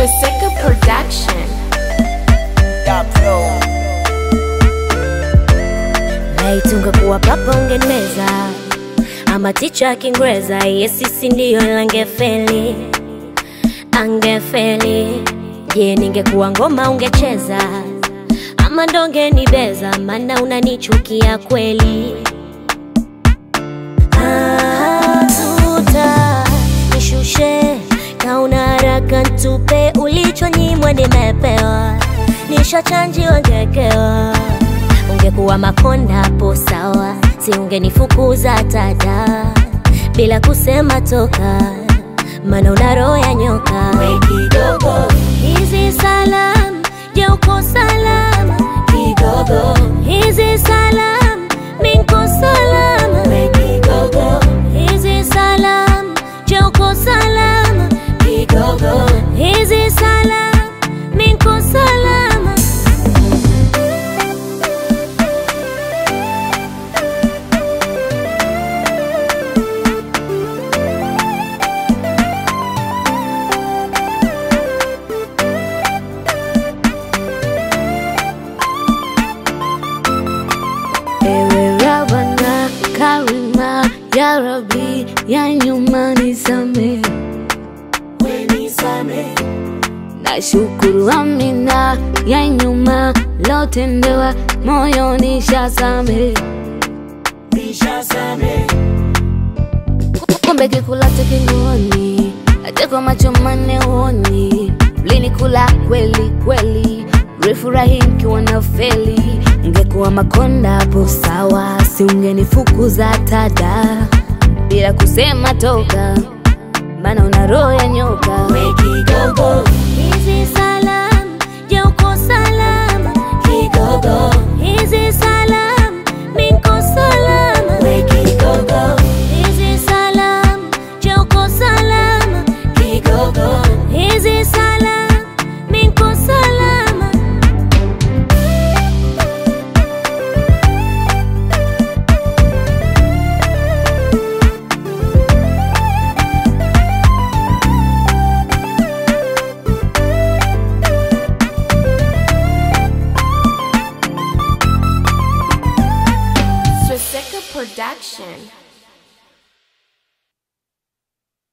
Swastika Production. Laiti ungekuwa papa ungenmeza, ama ticha ya Kiingereza, ye sisi ndiyo langefeli, angefeli. Je, ningekuwa ngoma ungecheza, ama ndonge nibeza, maana unanichukia kweli. Ah, tuta nishushe kauna haraka ntupe ulichonyimwa nimepewa, nishachanjiwa ngekewa ungekuwa makonda hapo sawa, si ungenifukuza tada bila kusema toka, maana una roho ya nyoka. We kidogo, hizi salam, je uko salama? Kidogo, hizi salam, minko salama? We kidogo, hizi salam, je uko salama? Kidogo, hizi salam, minko salama? Ewe Rabana Karima ya Rabbi ya nyuma nisame na shukuru Amina ya nyuma lotendewa moyo nishasame kumbe kikulacho kinguoni hata kwa macho manne uoni mlinikula kweli kweli mlifurahi mkiwa na feli ngekuwa makonda hapo sawa si ungenifukuza tada bila kusema toka maana una roho ya nyoka We kidogo, hizi salam, je uko salama? Kidogo, hizi salam, minko salama? We kidogo, hizi salam, je uko salama? Kidogo, hizi salam, minko salama? Swastika Production.